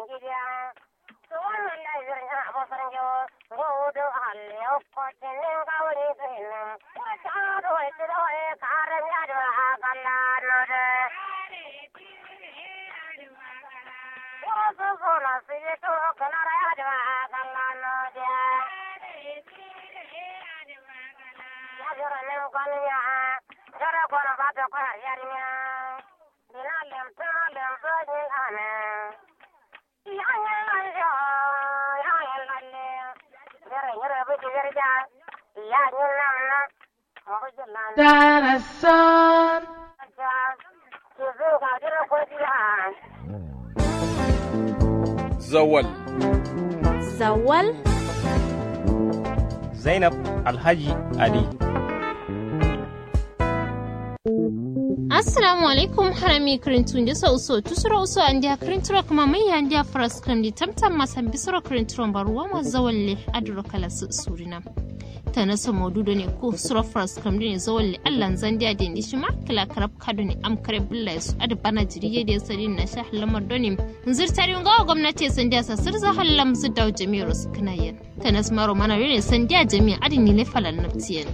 gidiya to wannan da zai na abokan jawo gudu halle kwacin nin gawari kenan wata da wai su da wai karan yadda a kalla no da wasu suna su yi to kanar yadda a kalla no da ya jira nin kwanya jira kwana ba ta kwana yarinya Dina lem tuna lem sojin ane. Yanyan lalyo, yanyan lalle. Yere yere biti yerja. Yanyan lamna. Mbuji lalyo. Darasan. Kizu ga jira kujiya. Zawal. Zawal? Zainab Alhaji Ali. assalamu alaikum harami kirintun da sau so tusura uso an dia kirinturo kuma mai ya dia faras kan di tamtam masan bisura kirinturon baruwa ma zawalle aduro kala su surina ta na so maududo ne ko sura faras kan ne zawalle allan zandiya da ni shi ma kala karab kado ne am kare billahi su adu bana jiriye da sari na sha lamar doni zirtari ga gwamnati sandiya sa sirza hallam su dawo jami'ar su kanayen ta na smaro mana ne sandiya jami'a adin ne falan naftiyan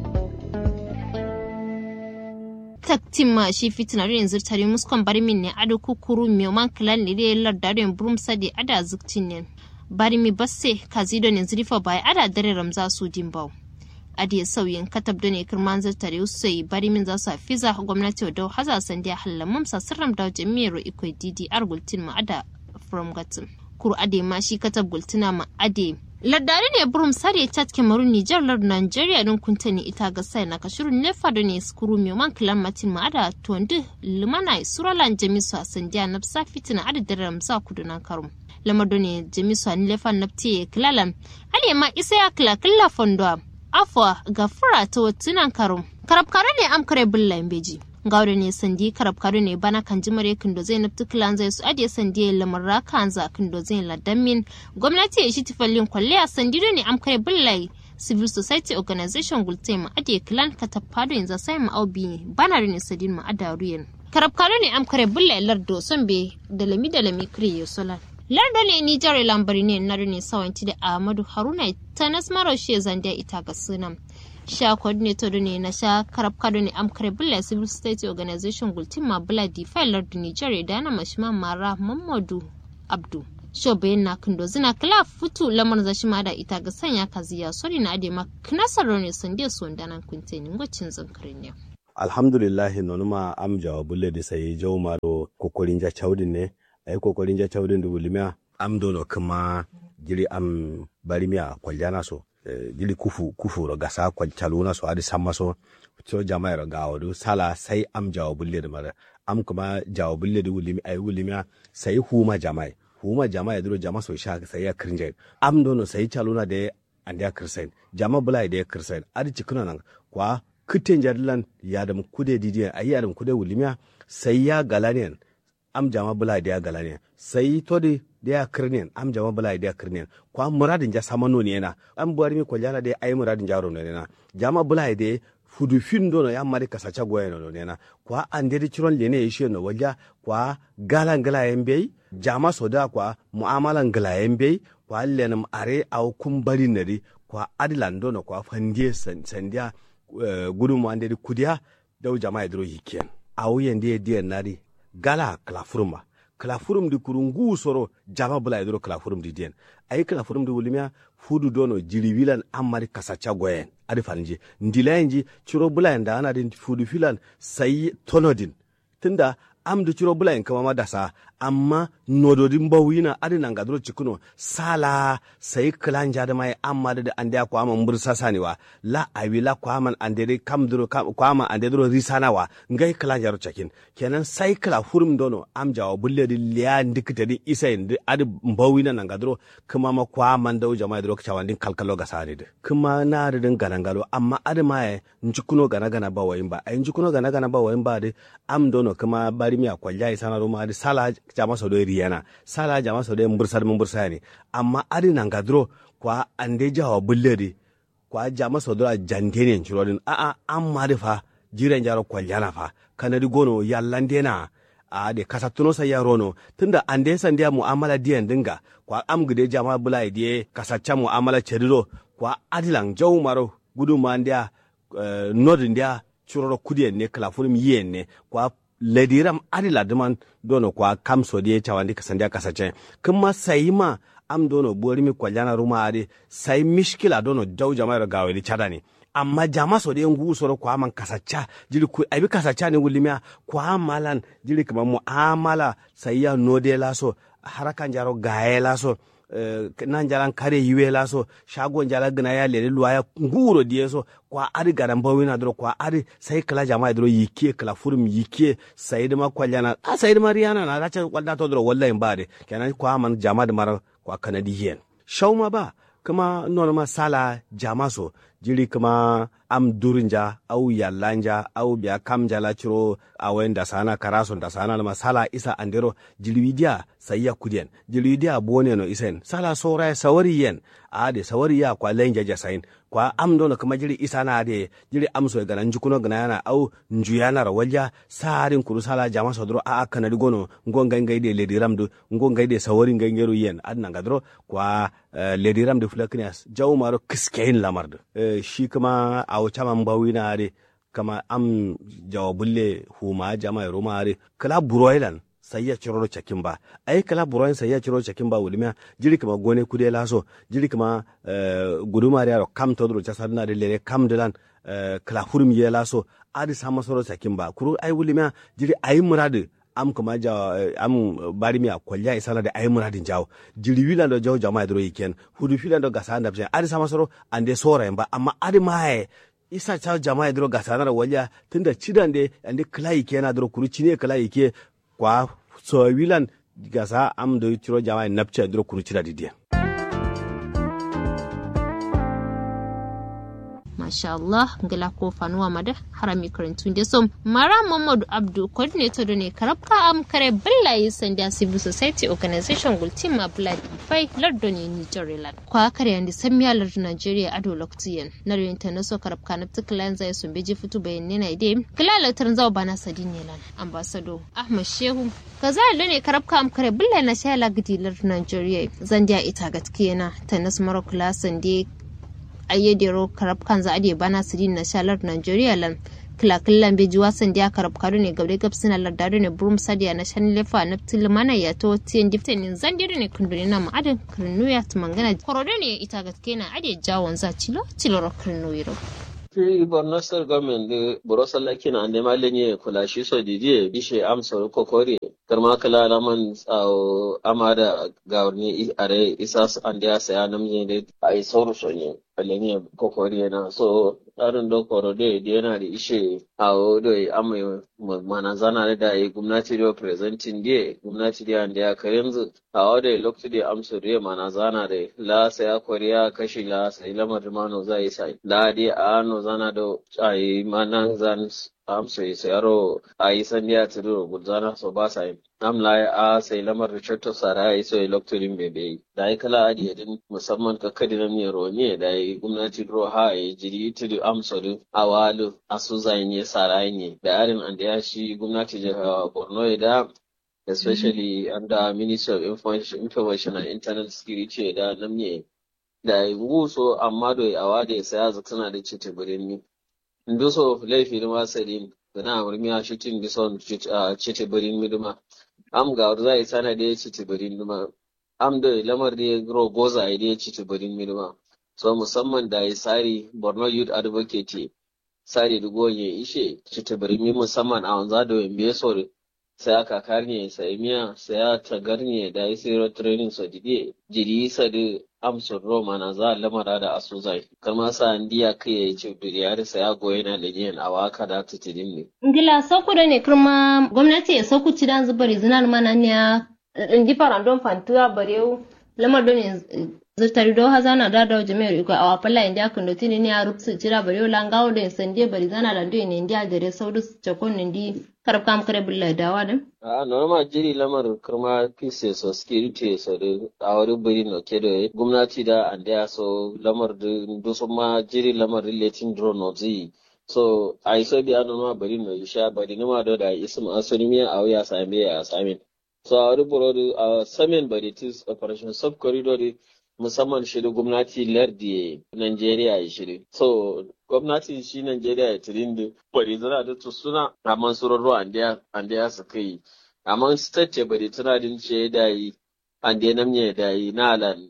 taktin ma shi fitina rin zirtari muskon bari min ne ado kukuru mi man klan ne dai lardaren brum sadi ada zuktin ne bari mi basse kazido ne zrifa bai ada dare ramza su dimbau adi sauyin katab da ne kirman zirtari usai bari min za su fiza gwamnati da haza sandiya hallamam sa sirram da jami'ar ikoi didi argultin ma ada from gatin kuru ade ma shi katab gultina ma ade Lardari ne burum sare chat Cameroon Niger lard Nigeria don kuntani ita ga sai na kashirun nefa da ne skuru mai man kilan matin ma ada tuwandu limana suralan jamisu a sandiya na sa fitina ada da ramsa kudu na karum. Lamar da ne jamisu a nilefan na tiye kilalan. Ale ma isa ya kila kila fondo afwa ga fura ta watunan karum. Karabkare ne am kare bulla beji. gawda ne sandi karab kado ne bana kan jimare kindo zai nafti kilan zai su adiye sandi ya lamar raka za kindo zai ladamin gwamnati ya shi tifallin kwalle a sandi do ne amkare billai civil society organization gulte ma adiye kilan ka tafado yanzu sai ma aubi bana ne sadin ma adaruyen karab kado ne amkare billai lardo son be da lami da lami kriye solan lardo ne ni jare lambari ne na ne sawanci da ahmadu haruna ta nasmaro shi zandiya ita ga sunan sha coordinator ne na sha karab kado ne amkare bula civil state organization gultin ma bula di failar da nigeria da na mashima mara mamadu abdu sho bayan na kindo zina kila futu lamar zashi ma da ita ga sanya kaziya sori na ade ma knasar ne sun de so ndanan kunte ni ngocin zankarin ne alhamdulillah nonuma am jawa bulle de sai jaw maro kokorin ja chawdin ne ay kokorin ja chawdin du limia am dono kuma jiri am barimia kwaljana so dili kufu kufu ro gasa kwa chaluna so adi samma so so jama'a ro gawo du sala sai am jawo bulle da mara am kuma jawo bulle da wulimi ay wulimi sai huma jama'a huma jama'a duro jama'a so sha sai ya krinje am dono sai chaluna de ande ya kirsain jama'a bulai de kirsain adi cikuna nan kwa kitten jadlan ya da kude didiya ayi ya da kude wulimi sai ya galanian am jama bula da ya gala ne sai to de da ya kirnen am jama bula da ya kirnen kwa muradin ja samano ne na am buwar mi koljana da ai muradin jaro ne na jama bula da fudu fin do no ya mari kasacha goye no ne na kwa ande chiron le ne yishe no walja kwa gala gala yembe jama soda kwa muamalan gala yembe kwa lenum are au kumbari nari kwa adilan do no kwa fandie sandia uh, gudumu ande kudiya dau jama idro hiken au yende die nari gala klafurum klafurum di kurungu soro jama bula idro klafurum di den ay klafurum di wulimia fudu dono jiribilan amari kasacha goyen adi fanji ndilayenji chiro bula nda ana din fudu filan sai tonodin tunda am du chiro bula kama ma dasa amma nododin bawina adi nanga dro chikuno sala sai klanja da mai amma da ande ko amma mbursa saniwa la awila ko amma ande de kam dro ko amma ande dro risana wa ngai klanja ro chakin kenan sai kala hurum dono am jawo bulle di liya ndikita di isa indi adi bawina nanga dro kuma ma ko amma ndaw jama'a dro kawan din kalkalo ga sani de kuma na da din ganangalo amma adi mai njikuno gana gana ba wayin ba ai njikuno gana gana ba wayin ba de am dono kuma bari mi akwalja isana ro ma adi sala jama so do riyana sala jama so do mbursar mun bursa ne amma adi nan gadro kwa ande jawa bulledi kwa jama so do jande ne churodin a a amma de fa jiren jaro kwaljana fa kanadi gono yallande na a de kasatuno sa ya rono tunda ande san dia mu'amala diyan dinga kwa am gide jama bula die kasacha mu'amala chediro kwa adilang jaw maro gudu mandia uh, nod ndia churoro kudien ne klafurim yen ne kwa lediram adila duman dono kwa kamso die chawandi kasandia kasache kuma sayima am dono bori mi kwaljana ruma ade sai mishkila dono jaw jama ro gaweli chadani amma jama so de ngu soro kwa man kasacha jiri ku abi kasacha ne wulimia kwa malan jiri kama muamala sai ya node laso harakan jaro gaye laso Uh, nan jalan kare yiwe la so shagon jala gina ya lele luwa ya nguro diye so kwa ari garan bawina dro kwa ari sai kala jama'a dro yike kala furum yike sai da ma kwaljana a sai da mariana na racha kwalda to dro wallahi bare kenan kwa man jama'a da mara kwa kanadi yen shauma ba kuma nono ma sala jama so jiri kuma am durinja au yallanja au biya kam jala ciro awen da sana karason da sana ma sala isa andero jilwidia sayya kudien jilwidia bone no isen sala sora sawari yen ade sawari ya kwa lenja jasain kwa am dono kuma jiri isa na ade jiri am so gana njukuno gana yana au njuyana ra walja sarin kuru sala jama so dro a kana digono ngonga ngai de ledi ramdu ngonga de sawari ngai ngero yen adna ngadro kwa uh, ledi ramdu flaknias jawmaro kiskein lamardu uh, shi kuma a wuce man bawi na are kama am jawabulle huma jama roma are kala buroilan sai ya ciro cakin ba ai kala buroin sai ya ciro cakin ba wulmiya jiri kama gone kude laso jiri kama uh, guduma da kam to dro chasa na de lere kam dilan uh, kala hurum ye laso adi sama soro cakin ba kuru ai wulmiya jiri ai muradu am kuma ja am bari mi akwalya isana da ayi muradin jawo jiri wila do jawo jama'a dro yiken hudu fila do gasa anda bje adi sama soro ande sora ba amma adi mae isa cha jama'a dro gasa na walya tunda cidan de ande kala yike na dro kuru cine kala yike kwa so wilan gasa am do ciro jama'a napcha dro kuru cida didiya masha Allah ngala ko fanuwa mada harami karantun da som mara Muhammadu Abdu coordinator da ne karabka am kare billahi sanda civil society organization gultin ma blood fai lardo ne ni jorelan kwa kare yandi samiya lardo Nigeria ado loktiyan na rin ta naso karabka na tiklan zai sun beji fitu bayanne na ide kilala tarin zawa bana sadin ne lan ambassador Ahmad Shehu kaza da ne karabka am kare billahi na shala gidi lardo Nigeria zandiya ita gatkiyana ta nasu mara kula sande ayyadero karab kan za ade bana sirin na shalar Nigeria lan kilakillan beji wasan da karab karu ne gabre gab suna lardado ne burum sadiya na shan lefa na tilmana ya to tiyan difte ne zan dire ne kundure na ma'adin kirnu ya tumangana korode ne ita gaske na ade jawon za cilo cilo ro kirnu yiro Fi Borno State Government da Borosa Lakina ande malenye kula shi so dije bishe amsa kokori karma kala laman tsawo amada gawarni are isas ande ya saya namje ne a yi sauru sonye alenye kokori na so tsarin do korode da yana da ishe a odo amma mana zana da yi gwamnati da presenting da gwamnati da ande ya karenzu a odo lokacin da amsa da mana zana da la saya koriya kashi la sai lamar mano zai sai la di ano zana do ai manan zan am sai sayaro ai san ya tudu gudana so ba sai am la a sai lamar Richard Sara ai so electorin bebe da ai kala adi yadin musamman ka kadi na mi ronye da ai gwamnati ro ha ai jiri tudu am so du awalu asu zai ne sara ne da arin an da ya shi gwamnati jihar Borno da especially under Ministry of Information, Information and Internet Security da namye da nguso amma do awa da saya suna da cece birni ndo so laifi da wasalin da na murmi a shitin bison cece birni duma am ga za yi sana da cece birni duma am da lamar da ro goza da cece birni duma so musamman da yi sari Borno Youth Advocate sari da goye ishe cece birni musamman a wanza da wembe sore sai aka karne sai miya sai a tagarne da yi zero training so dide jiri sa da amsur roma na za lamara da asuzai kama sa ndiya kai ya ce duriyar sa ya goyi na lijiyan a waka da ta tidin ne. ngila sauku da ne kirma gwamnati ya sauku ci dan zubar zinar mana ne ndi farandon fantuwa barewu lamar don zurtari do hazana da da jami'ar iko a wafalla inda kan do tini ne a rupsu jira barewu langawo da sande bari zana da ndo ne inda dare saudu chakon ndi karab kam kare bulla dawa da a norma jiri lamar kirma peace so security so da a wani biri no ke da gwamnati da an da so lamar da dusu ma jiri lamar relating drone no zi so ai so di anu ma bari no isha bari ni ma do da isum asuni mi a ya same ya samin so a wani burodi a samin bari tis operation sub corridor di musamman shi da gwamnati lardi Najeriya ya shiri. So, gwamnati shi Najeriya ya tirin da bari zana da suna amma surarru an da su kai. Amma state ce bari tana din ce da yi an da namye da yi na alan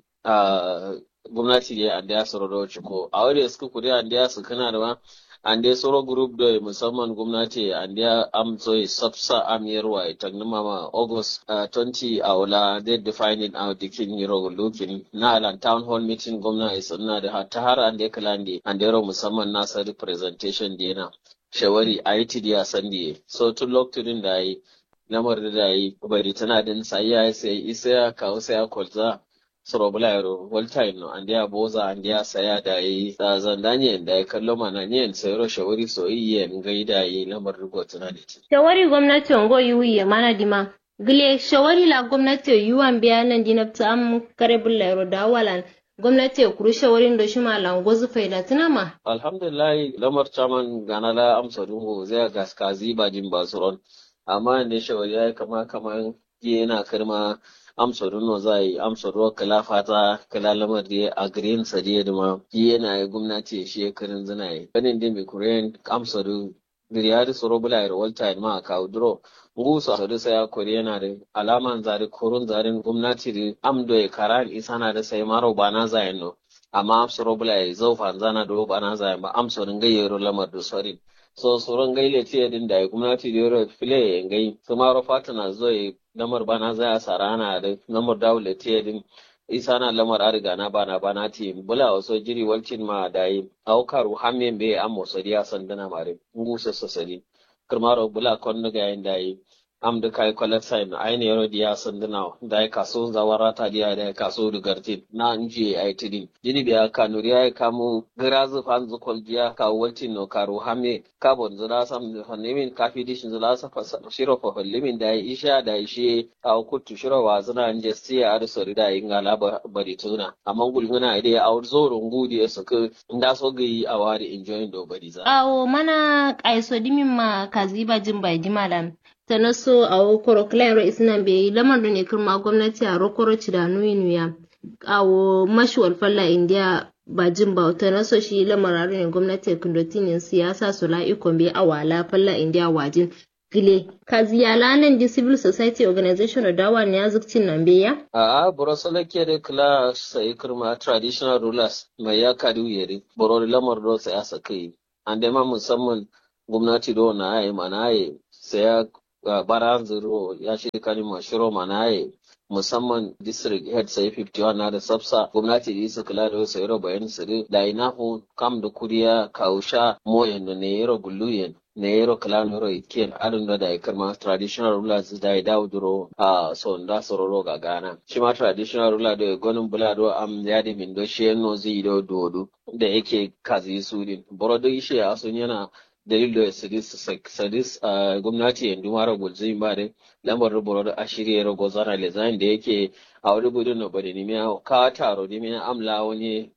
gwamnati da an da ya surarru ciko. A wani suka kuri an da ya su kana da ma an dai soro group da musamman gwamnati an da amso sabsa amiyarwa ita nima ma august uh, 20 a wula they defining out dikin yiro looking na alan town hall meeting gwamna is na da ta har an da kalande an da yaro musamman nasa representation dina shawari a yi tidiya sandi so tun lokacin da yi lamar da yi bari tana din sai ya sai isa ya kawo sai ya kwalza sorobulairo voltaire no andi a boza andi a saya da yi zandanyen da ya kallo mana nyen sayro shawari so iye ngai da yi lamar rubutu na da shawari gwamnati ongo yuye mana dima gile shawari la gwamnati yuwan biya nan dinabta am kare bulairo da walan gwamnati kuru shawarin da shi malam gozu faida tunama alhamdulillah lamar chaman gana la amsa dungo zai gaskazi ba jin basuron amma ne shawari ya kama kaman yana karma amsa runo za yi amsa ruwa kala fata kala lamar da a green sadiya da ma yana yi gwamnati shi karin zina yi ganin da mai korean amsa ru diriyari soro bula ya walta ma a kawo duro ngusa sadu sai ya kori yana da alaman zari korun zarin gwamnati da amdo ya kara isa na da sai maro ba na zayin no amma amsa ro bula ya zaufa zana da ba na zayin ba amsa rin gayyaro lamar da sorin so soron gaile ce din da gwamnati da yoro file ya gai su maro fata na zo ya lamar bana za a sarana da lamar dawule ce din isa na lamar ariga na bana bana ti bula waso jiri walcin ma da yi aukaru hamen be an mosari ya sandana mare ngusa sosari kirmaro bula kon ga yin da yi am da kai kwalar sign aini yaro diya sandana da ya kaso zawara ta diya da ya kaso da gartin na nje ai tidin jini biya kanuri ya kamu girazu fan zukol diya ka waltin no karo hame carbon zula sam hannimin kafi dishin zula sa shiro fa limin da ya isha da shi a kutu shiro wa zuna nje siya ar sori da yin gala bari tuna amma gulguna ide ya aur zo rungu diya suka nda so gayi a wari enjoying do bari za awo mana kaiso dimin ma kaziba jin bai dimalan ta naso a wokoro clan isnan bai lamar da ne kirma gwamnati a rokoro ci da nuya a wo mashuwar falla india ba jin ba ta naso shi lamar ne gwamnati kundotinin siyasa su la'ikon bai a wala falla india wajin gile kaziyala nan di civil society organization da dawa ne azukcin nan bai ya a borosala ke da kula sai kirma traditional rulers mai ya kadu yare borori lamar do sai asa kai an ma musamman gwamnati do na ayi mana ayi sai ya baran zero ya shi kani mashiro manaye musamman district head sai 51 na da sabsa gwamnati da isa kula da wasu yaro bayan sirri da ina hu kam da kuriya kausha moyen da ne yaro guluyen ne yaro kala yaro iken adun da ya karma traditional rulers da ya dawo duro a son da sororo ga gana shi ma traditional ruler da gonin bulado am ya di min do shi no zai do dodo da yake kazi su din borodo ishe a sun yana dalil da sadis sadis a gwamnati yanzu mara gulzin ba da lambar rubuwar a shirya rago zara lezain da yake a wani gudun na bari ne miya ka taro ne miya amla wani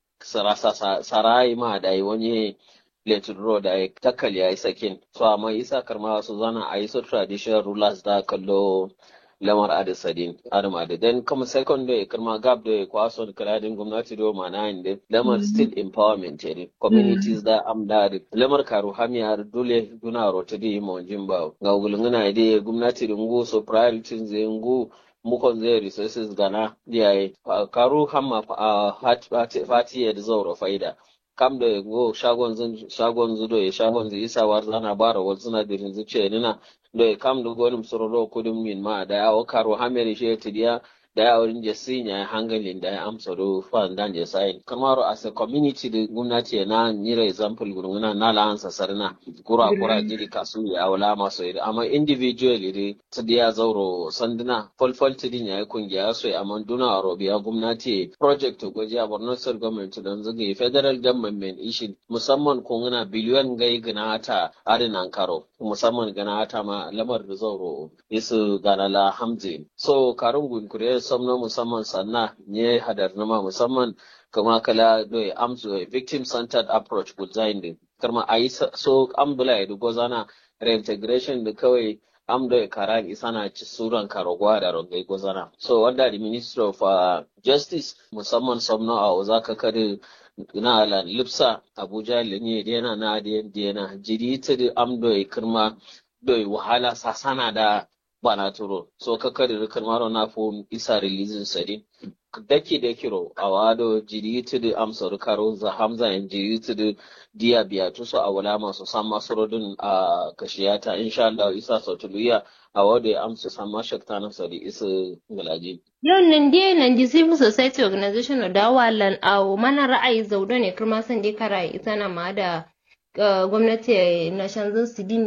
sarai ma da yi wani letin ro da ya takal ya yi sakin so amma isa karma su zana a yi su traditional rulers da kallo lamar adisadin adama da then kuma second day karma gab da kwaso da kaladin gwamnati do mana inda lamar still empowerment ne communities da amda da lamar karu hamiyar dole duna rota da mo jimba ga gulunguna da gwamnati da ngu so priorities zai ngu mukon zai resources gana diyaye karu hamma fati ya da zauro faida kam da go shagon zun shagon zudo ya shagon zai isa war zana bara wal suna da rinzu ce nina da kam da gonim sororo kudin min ma da ya karo hamere shi tidiya da ya wurin jesi ya hangalin da ya amsa do fan dan je sai kamar as a community da gwamnati na nira example gurguna na la ansa sarna kura kura jiri kasu ya wala maso ida amma individually dai tidiya zauro sanduna folfol tidin ya kungiya so amma duna robiya gwamnati project goji a Borno State government don zage federal government ishin musamman kunguna biliyon gai gina ta adinan karo musamman gana ta ma lamar da zauro isu ganala hamzi so karun gunkure samna musamman sanna ne hadar nama musamman kama kala doye amsu victim centered approach good zain din karma a yi so ambula ya dugo zana reintegration da kawai amdo ya kara isana ci suran karogwa da rongai gozana so wanda the minister of uh, justice musamman somno a ozaka kare na ala lipsa abuja lenye dena na dena jiri ta da amdo ya kirma do wahala sasana da bana turo so kakari rikar maro na fo isa releasing sadi daki da kiro a wado jiri ta da amsa karo za hamza yan jiri ta da diya biya tuso a wala masu san masu rodin a kashiyata insha Allah isa sautuluya a wado ya amsa san ma shakta na sadi isa galaji Yau nan dai nan di civil society organization da walan a mana ra'ayi zaudo ne kuma san dai kara ita na ma da gwamnati na shanzun su dini.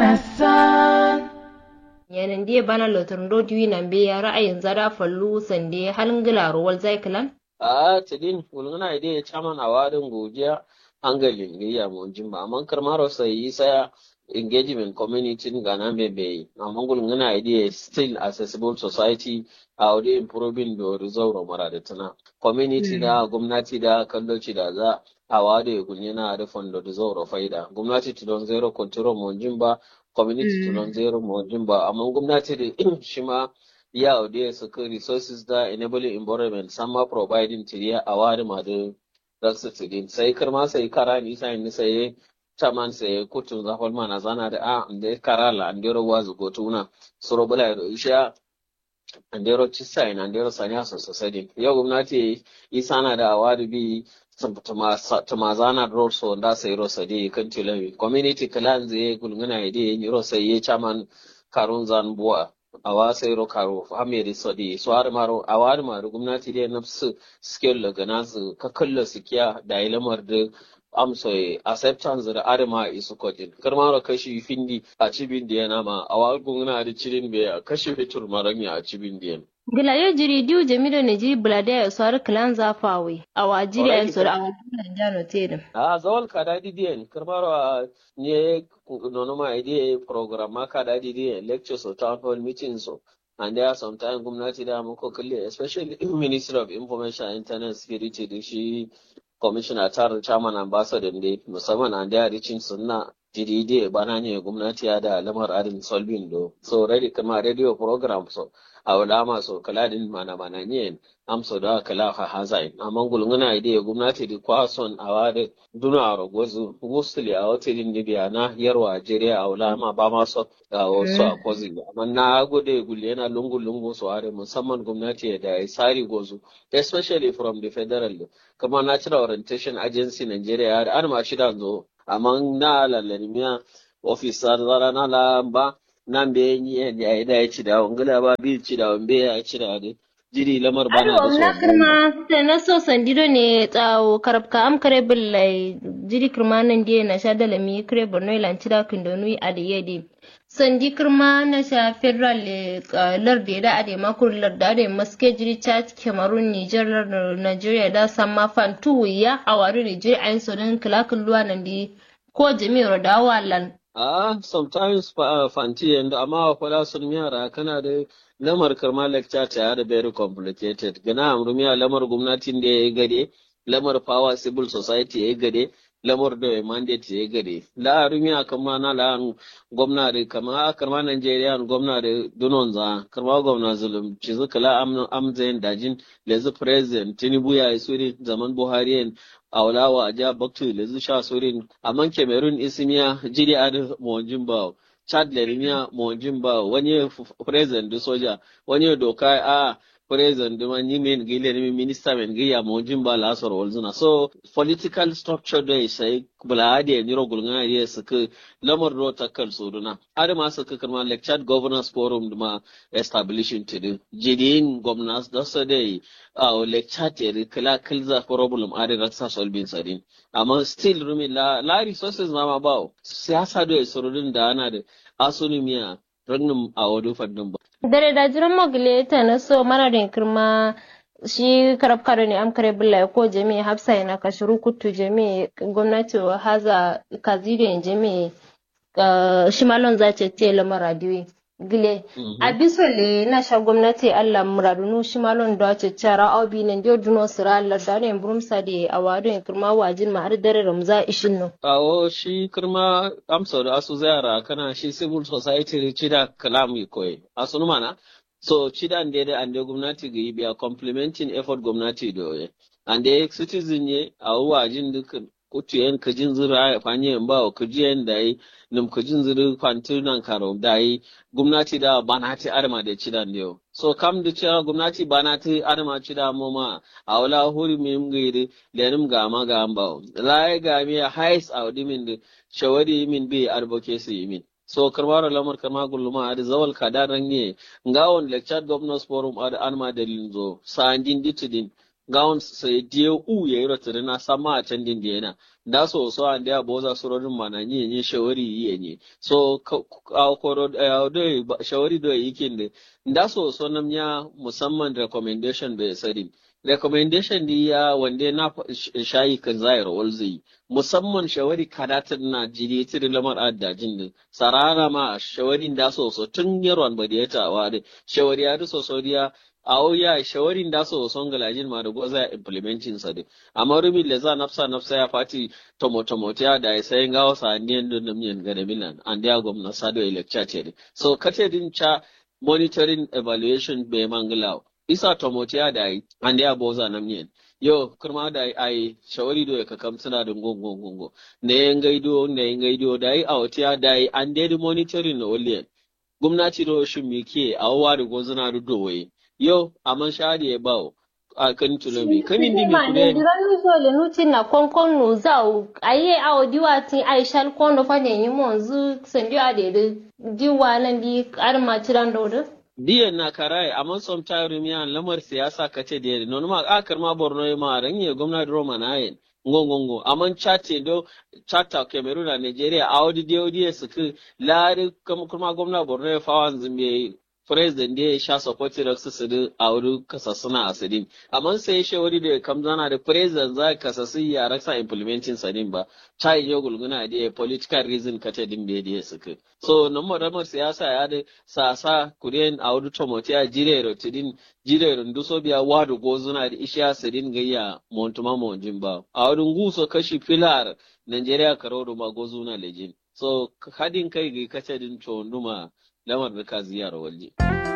darasan Yanan dai bana lotar rodiyo nan be ya ra'ayin zara fallu sande halin gilaro wal zaikilan. a tidin wulgana ide ya chaman a wadin godiya hangalin gayya mun jimba amma karmaro sai yi saya engagement community gana bebe amma gulgana ide still accessible society a wadi improving da resolve mara da tana community da gwamnati da kalloci da za a wade gulgana da fondo da zauro faida gwamnati tudon zero control mun jimba community tudon zero mun jimba amma gwamnati da shi ma ya audiya suka resources da enabling environment sama providing tiriya a wari ma da rasu tidin sai karma sai kara ni sai ni sai chaman sai kutun zafal mana zana da a da kara la andero wazu gotuna suro bula da isha andero cisa ina andero sanya so sosai yau gwamnati isa na da awadi bi tumazana roso da sai rosa di kan tilawi community clan zai gulguna ide ni rosa ye chaman karun zan buwa awa sai ro karo hamiri sodi so har maro awar maro gwamnati dai na su skill daga nasu ka kalla su kiya da ilamar da amso acceptance da arma isu kodin karmaro kashi findi a cibin da yana ma awar gwamnati da cirin be kashi fitur maranya a cibin da yana Gila yo jiri diu jamido ne jiri bulade ya swar klan zafawe a wajiri a sura a wajen jano tedin. a zawal ka dadi diyan karmaro a ne nono ma ide program ma ka dadi diyan lectures or town hall meetings so and there are sometimes gwamnati da muka kalle especially ministry of information and internet security da shi commissioner tar chairman ambassador ne musamman and there reaching sunna jidide bana ne gwamnati ya da lamar adin solving do so ready kama radio program so a wala maso kala din mana mana ne amso da kala ha hazai amma gulnguna ide gwamnati di kwason a wade duna a rogozu mostly a wata din biya na yarwa jeriya a wala ma ba ma so a wasu a kozi amma na gode gulle yana lungu lungu so are musamman gwamnati da ya sari gozu especially from the federal kama natural orientation agency Nigeria da an ma shida zo amma na lallarmiya officer zara na lamba nan be yi ya yi da ya ci da wangala ba bi ci da wambe ya ci da ne jiri lamar bana da Aro na kirma ta na so sandido ne tsawo karabka am kare billai jiri kirma nan die na sha dalami kare borno ilanci da kindonu a da yedi sandi kirma na sha federal lardi da ade makur larda ade maske jiri chad cameroon niger nigeria da samma fantu ya awaru nigeria ayin sonin kilakin luwa nan di ko jami'ar da walan Ah, sometimes uh, fanti and amma kwala sun yara kana da lamar karma lecture ta da very complicated. Gana amrumiya lamar gwamnatin da ya gade, lamar power civil society ya gade, lamar da ya mandate ya gade. La arumiya kama na la gwamna da kama karma Nigeria gwamna da dunon za, karma gwamna zulum ci zuka la am amzayin dajin lezu president Tinubu ya yi suri zaman Buhari awlawa a jihar Baktu da zusha surin amma Cameroon isimiya jiri adu mawajin ba Chad lerimiya mawajin ba wani president da soja wani doka a president da wani min gile ne minister men giya mawajin ba lasar walzuna so political structure da sai bula adi ya niro gulgana ya suka lamar ro takkal soduna adi ma suka karma like Chad governors forum da ma establishing to do jidin governors da su dai a like Chad ya kala kilza problem adi raksa solving sadin amma still rumi la la resources ma ma ba siyasa da surudin da ana da asunumiya rannin a wadu fadin ba dare da jiran mogile ta na so mana da kirma shi karab karo ne am kare bulla ko jami hafsa yana kashiru kutu jami gwamnati haza kazire jami shi malon za ce ce lamar radiyo gile a bisole na sha gwamnati allah muradunu shi malon da ce cara obi nan dio duno sira allah da ne burumsa da a wado ya kirma wajin ma har dare ramza ishin no awo shi kirma amsa da asu zayara kana shi civil society cida kalam koyi asu mana so cida ande da ande gwamnati ga yi biya complementing effort gwamnati da yoye ande citizen ye a wajin dukkan kutu yan kajin zira ya fanye yan bawa kaji yan da yi nim kajin zira kwanti nan karo da yi gwamnati da bana ti arma da ci dan yau so kam da cewa gwamnati bana ti arma ci da mu ma a wala huri mi ngiri lenim ga ma ga ambawo lai ga mi hais a wadi min da shawari min bi advocacy min so karwaro lamar kama gulluma adi zawal kada range ngawon lecture governors forum adi anma dalin zo sandin ditidin gawon sai die u ya yi rotiri na sama a can din yana da so so an da boza surorin mana ni ni shawari yi ne so a koro do shawari do yikin de da so so nam ya musamman recommendation bai sari recommendation di ya wanda na shayi kan zaira walzi musamman shawari kadatar na jiri tiri lamar addajin din sarara ma shawarin da so so tun yarwan badiyata wa shawari ya so so dia awo ya shawarin da so son galajin ma da goza implementing sa de amma rumi le za nafsa nafsa ya fati tomo tomo ta da ya sai ngawo sa niyan dun nam yan gane milan and ya gwamna sado lecture ce so kate din cha monitoring evaluation be manglaw isa tomo ta da yi and ya boza nam yan yo kurma da ai shawari do ka kam suna da gongo gongo ne yan gaido ne yan gaido da yi awtiya da yi and dai monitoring no oliyan gwamnati do shi mi ke awa da gozuna da dowaye yo aman shari ya bawo a kan tulomi kamin di mi kude diranu so le nuti na konkon no zau aye awo diwa tin ai shal kondo fa ne yi mon zu sendio ade de diwa nan di arma tiran do de diyan na karai amma sometime mi an lamar siyasa kace da non ma a karma borno ma ranye gwamnati roma na yin ngongongo aman chate do chata cameroon na nigeria a wadi dio suku lari kuma gwamnati borno ya fawan zumbi president da ya sha support da su su a wuri kasassuna a sidin amma sai shawari da kam zana da president za kasassu ya rasa implementing sadin ba ta yi yau gulguna da ya political reason kata din da ya suka so nan maramar siyasa ya da sasa kuriyan a wuri tomoti a jire rotidin jire runduso biya wadu gozuna da ishiya sidin gayya montuma monjin ba a wurin guso kashi filar Nigeria karo ma gozuna lejin so hadin kai ga kace din chonduma lamar da ka ziyara waje.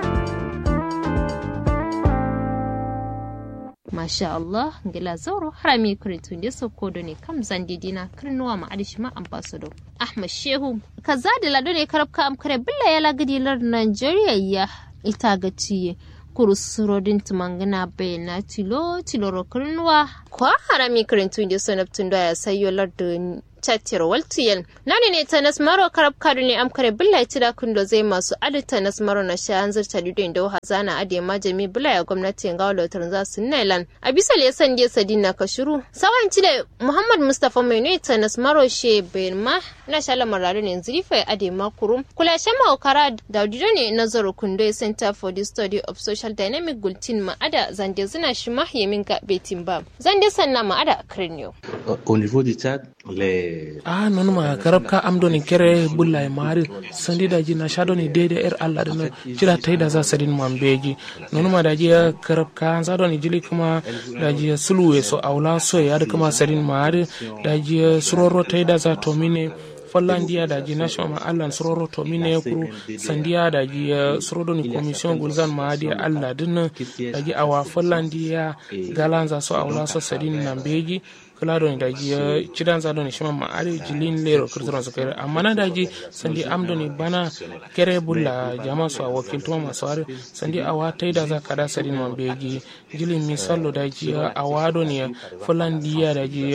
Masha Allah, gila zauro harami kuritun da so kodo ne kam zandidina kirnuwa ma adishima ambassador Ahmad Shehu. Kaza da lado ne karabka amkare billa ya lagadilar Nigeria ya ita ga ciye. kurusurodin tumangana bayana tilo tiloro kirnuwa. Kwa harami kuritun da so naftun da ya sayo lardin tattira waltiyan nani ne ta nasmaro karab kadu ne amkare billa tida kundo zai masu adita nasmaro na sha hanzar ta lido inda hazana ade majami billa ya gwamnati ga walotar za su nailan a bisa le san je sadina ka shiru sawan da muhammad mustafa mai ne ta nasmaro she ma na sha lamarin ne zurifa ade makuru kula shan maukara da dido ne nazaro kundo center for the study of social dynamic gultin ma'ada zande zina shi mahyamin ga betin ba zande sanna ma'ada kirniyo au niveau du Tchad les a non ma karab ka am doni kere bulla e mari sandi da ji na shado ni dede er Allah dana jira tai da za sadin man beji non ma da ji karab ka za doni jili kuma da ji suluwe so aula so ya da kuma sadin mari da ji suroro tai da za to mine fallandiya da ji national ma allah sororo to mine kuru sandiya da ji sorodo ni commission gulzan ma di allah din da ji awa fallandiya galanza so awla so sadin nan beji kula don da ji cidan za don shi ma ari jilin lero kirtron su kare amma na da ji sandi amdo ni bana kere bulla jama su a wakil tuma masu ari sandi awa tai da za ka da sadin man beji jilin misallo da ji awa don ya fallandiya da ji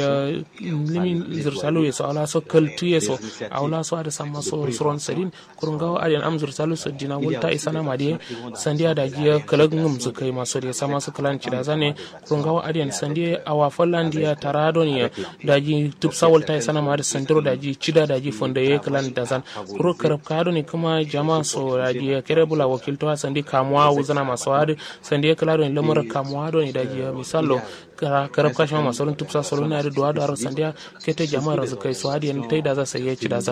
limin zirsalo ya so awla so kaltu ya so awla so ada sama so suron sadin kurun gawa ariyan am zirsalo so dina wulta isana ma de sandiya da ji kalag ngum su kai maso de sama su kalan ci da zane kurun gawa ariyan sandiya awa fallandiya taradon daji tup sawol tay sana ma da sandiro daji cida daji fonda ye kalan da zan kuro karab kado ni kuma jama so daji kere bula wakil to sandi kamwa wuzana maso ade sandi kala don lamar kamwa do ni daji misalo karab ka shama maso tup sa solo na do do ar sandi kete jama razu kai so ade ni tay da za sai ye cida zan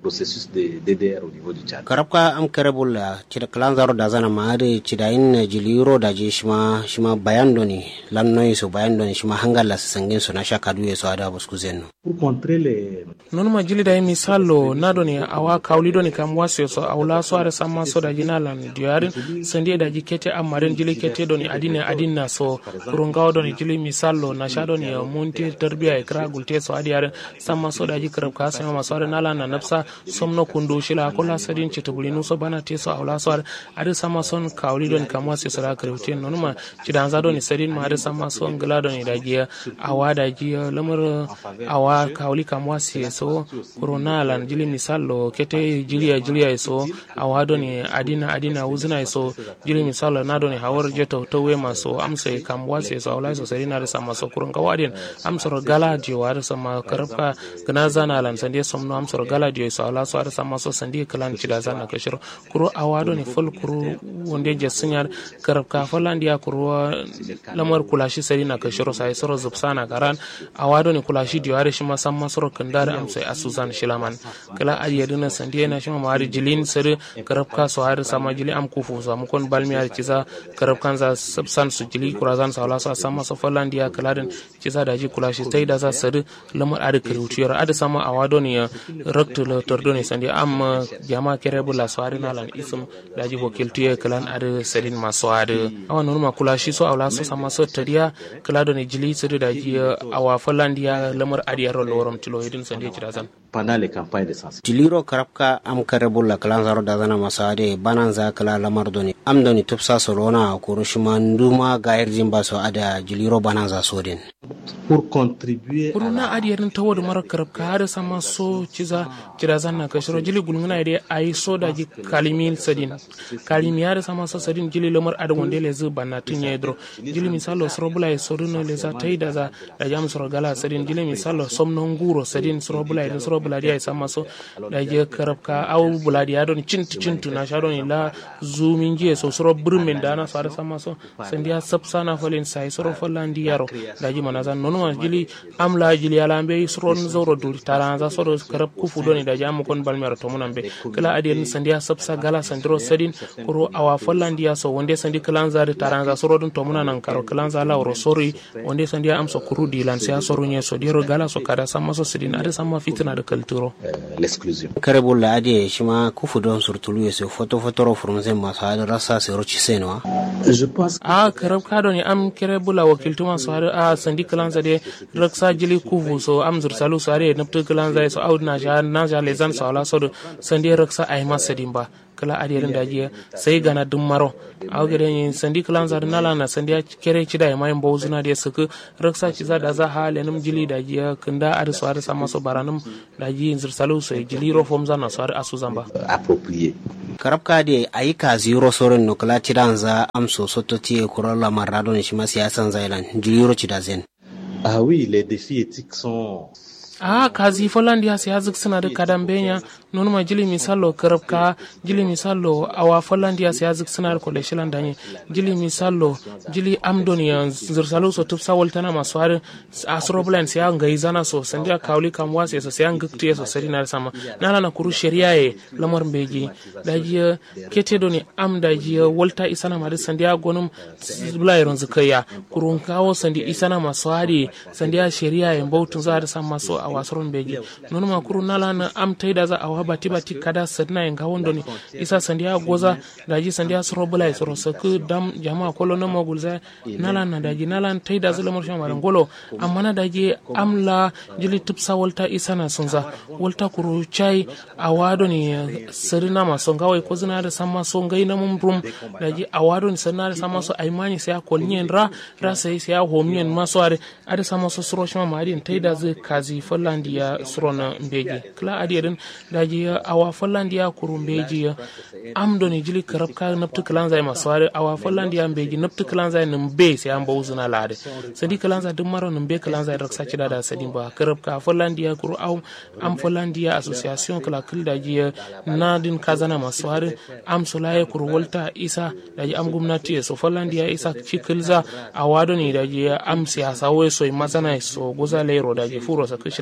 processus de DDR au niveau du Tchad. karabka am karebul cida klan zaro da zana ma ade cida in jiliro da je shima shima bayan doni lan noy so bayan doni shima hangala sangin so na shaka duye so ada busku zenno Pour contrer les non ma jili da mi sallo na doni awa kawli doni kam wase so awla so are samma so da jina lan diarin sandi da ji kete amaren jili kete doni adina adina so kurungaw doni jili mi sallo na sha doni munti tarbiya ikra gulte so adiyar samma so da ji karab ka sama maso are nala na nafsa somno kundu shila kula sadin chitubuli nuso bana te so awla so are ade samma son kawli doni kam wase so da karabte non ma cidanza doni sadin ma ade samma son gla doni da ji awa da ji lamar awa kawli kam wasi so corona lan jili misalo kete jiliya jiliya so awa doni adina adina uzina so jili misalo na doni hawar jeto to we maso amsa kam wasi so awla so sadin ade samma so kurun kawadin amsoro gala je wa ade samma karfa gna zana lan sandi somno amsoro gala je so awla so ade samma so sandi kalan cida zana kashiro kuro awa doni fol kuro wonde je sunyar karfa folandiya kuro lamar kulashi sari na kashiro sai soro zubsana karan awado ni kulashi diware shima samma soro kandare am sai asuzan shilaman kala ariya dina sandiya na shima mari jilin sari karabka so har sama jili am kufu so am kon balmi ar kiza karabkan za subsan su jili kurazan sa wala so sama so folandiya kala din kiza da ji kulashi tai da za sari lamar ar kirutiyar ada sama awado ni raktu lo tordo ni sandiya am jama kerebula so har nalan isum da ji wakiltiye kalan ar sadin maso har awan nurma kulashi so awla so sama so tariya kala do ne jili sirri da ji awa falandiya lamar adiyar lorom tilo hidin sande ci dazan pendant les campagnes de sensibilisation. jiliro karabka am karebul klan zaro da zana maso ade banan za kala lamar doni am doni tupsa so rona kuru shima nduma ga irjin ba so ada jiliro banan za so din Pour contribuer à kuruna adiyar ta wadu mara karabka har sama so ciza ci dazan na kashiro jili gulnguna ide ayi so da ji kalimil sadin kalimi har sama so sadin jili lamar adon wanda le zu banna tun ya dro jili misalo sorobula e soruno le za tai da za da jam soro gala sadin jili misalo somno nguro sadin sorobula e sorobula dia sama so da je karabka au buladi ya don cintu cintu na sha don la zumin je so soro burmin da na fara sama so sandiya sapsana falin sai soro falandi yaro da ji mana zan nono ma jili amla jili ala be soro zoro dul tara za soro karab kufu don da jam kon balmer to munan be kala adiyar sandiya sapsa gala sandiro sadin kuro awa falandi ya so wonde sandi kalan zari tara za soro dun to munan nan karo kalan za la woro sori wonde sandiya am so kuru dilan sai soro nye so diro gala so kada sama so sidin ada sama fitina da kalturo euh, l'exclusion. karebul ade shima kufu don surtulu yeso foto fotoro furunzen maso ade rasa se rochi senwa Je pense a karab kado ni am kere bula wakiltu ma so har a sandi kalanza de raksa jili kuvu so am zur salu so are naptu kalanza so aud na ja na ja lezan so ala so do sandi raksa ay ma sadin ba kala adiyarin da jiya sai gana dum maro aw gere ni sandi kalanza da nala na sandi kere ci da ya mayin bawzuna da suku raksa ci za da za ha lenum jili da jiya kunda ar so har sama so baranum da ji zur salu so jili ro fom zana so har asu zamba approprié. karabka de ayi ka ziro sorin no kala tiran za am so soto ti e kurola marado ni shima siyasan zailan jiliro ci da zen Ah oui, les défis éthiques sont a kazi folandi ha siyazik suna da kadan benya non ma jili misalo karabka jili misalo awa folandi ha siyazik suna da kole shilan danye jili misalo jili amdoni ya zirsalo so tupsa waltana masu har asroblan siya ngai zana so sandiya kawli kam wase so siya ngikti so sari na sama nala na kuru sharia ye lamar beji daji kete doni am daji walta isana ma sandiya gonum bula yaron zakaya kurun kawo sandi isana masu hari sandiya sharia ye bautun za da sama so a wasoron beji nono ma kuru nala na am taida za awa bati bati kada sadna en gawon doni isa sandiya goza daji sandiya soro bula soro saku dam jama kolo no mogul za nala na daji nala taida za lamar shama ngolo amma na daji amla jili tupsa walta isa na sunza walta kuru chai awado ni sarina ma songa wai ko zina da sama songa ina mum rum daji awado ni sarina da sama so aimani sai kolnyen ra ra sai sai homnyen maso are ada sama so soro shama ma adin taida zai kazi fallandiya surona mbeji kala adiyarin daji awa fallandiya kuru mbeji am doni jili karab ka naptu kalan zai masware awa fallandiya mbeji naptu kalan zai nim be sai an bawu zuna lade sadi kalan zai dum maro nim be kalan zai raksa ci da sadi ba karab ka fallandiya kuru aw am fallandiya association kala kil daji na din kazana masware am sulaye kuru walta isa daji am gumnati so fallandiya isa cikilza awa doni daji am siyasa we so mazana so goza lero daji furo sa kishila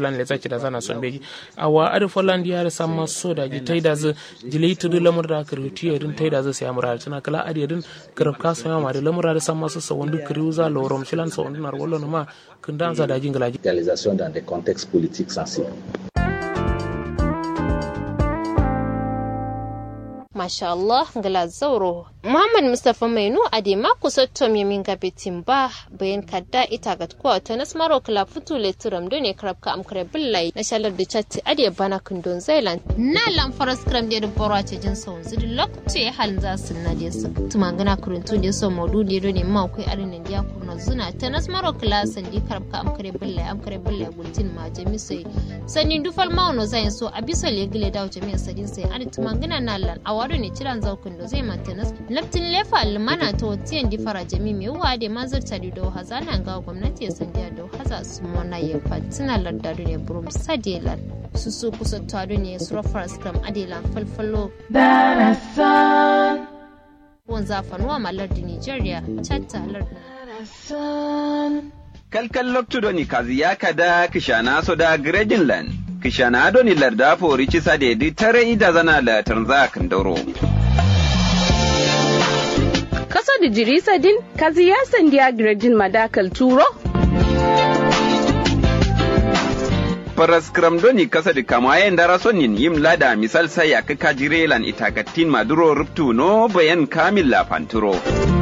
lan le zaki da zana son beji awa adu folland ya sa ma so da ji taida zu jili tudu lamur da kirti irin taida zu sai amura tana kala adi irin karab ka so ma da lamur da sa ma so wondu kriuza lorom shilan so wondu nar wollo ma kundan za da jingala Réalisation dans des contextes politiques sensibles. Masha Allah ngala zauro Muhammad Mustapha Mainu adema kusottom yamin gabetin ba bayan kadda ita ga kwa ta nasmaro kala futu le turam do ne krab ka amkare billai na shalar da chatti ade bana kundon Zailand na lan faras kram de boro a cejin sau zidi lokto ya halin za su na de su tumangana kuruntu de so modu de do ne ma kai arin nan dia kurno zuna ta nasmaro kala sandi krab ka amkare billai amkare billai gultin ma jami sai sanin dufal mauno zayin so abisa le gile dawo jami'a sadin sai adi tumangana na lan awado ne ciran zaukun da zai mantanas laftin lefa almana ta watiyan di fara jami mai wa da mazar ta da hazana ga gwamnati ya sandiya da haza su mona ya fatina lardadu ne burum sadelan su su kusa tado ne su rafar skram adelan falfalo darasan wan zafanuwa malar da nigeria chatta lardin darasan kalkal loktudoni kazi ya kada kishana so da Greenland. Kishana adoni larda fori cisa da yadi tare ida zana la tanza kandoro. Kasa da jirisa din kazi ya sandiya Grejin madakal turo? Paras doni kasa da kama yayin dara sonin yim lada misal sai ya kaka jirelan itakatin maduro ruptu no bayan kamil la panturo.